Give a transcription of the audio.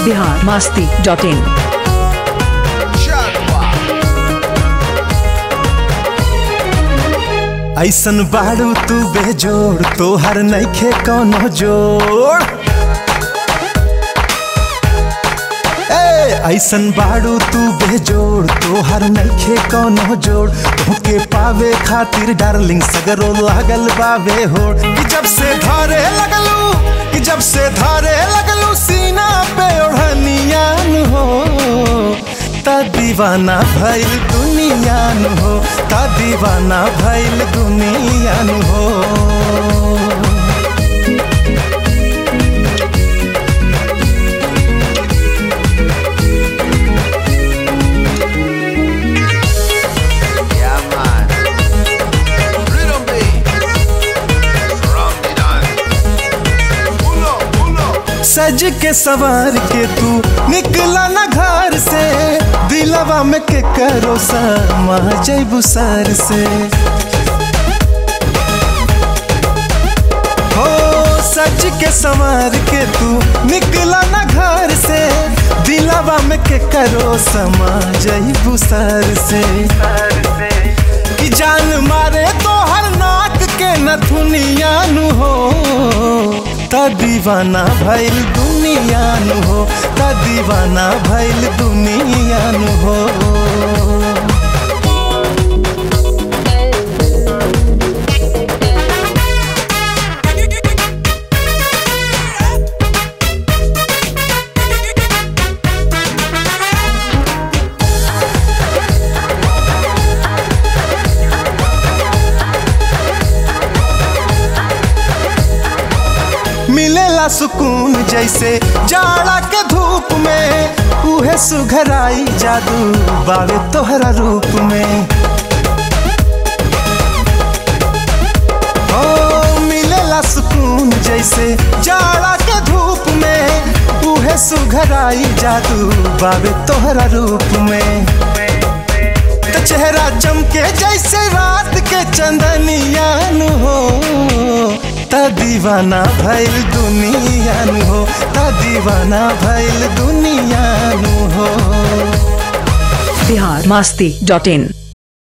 Bihar Masti dot in ऐसन बाड़ू तू बेजोड़ तोहर नइखे कौनो जोड़ ए ऐसन बाड़ू तू बेजोड़ तोहर नइखे कौनो जोड़ तोहके पावे खातिर डार्लिंग सगरो लागल बावे होड़ कि जब से धारे लगलू कि जब से धारे लगलू सीना पे ओढ़नियान हो ता दीवाना भइल दुनियान हो ता दीवाना भइल दुनियान हो Yeah, man. Rhythm beat. From the dance. Pull up, pull up. सज के सवार के तू निकला ना घर से दिलवा में के करो समा जैबू सर से हो सज के सवार के तू निकला ना घर से दिलवा में के करो समा जैबू सर से कि जान मारे तो हर नाक के नथुनिया नु हो ता दीवाना भइल दुनिया नु हो ता दीवाना भइल दुनिया नु हो मिलेला सुकून जैसे जाड़ा के धूप में उहे सुघराई जादू बावे तोहरा रूप में ओ मिलेला सुकून जैसे जाड़ा के धूप में उहे सुघराई जादू बावे तोहरा रूप में त चेहरा चमके जैसे रात के चंदनिया नु हो ता दीवाना भइल दुनिया नु हो ता दीवाना भइल दुनिया नु हो बिहार मास्ती डॉट इन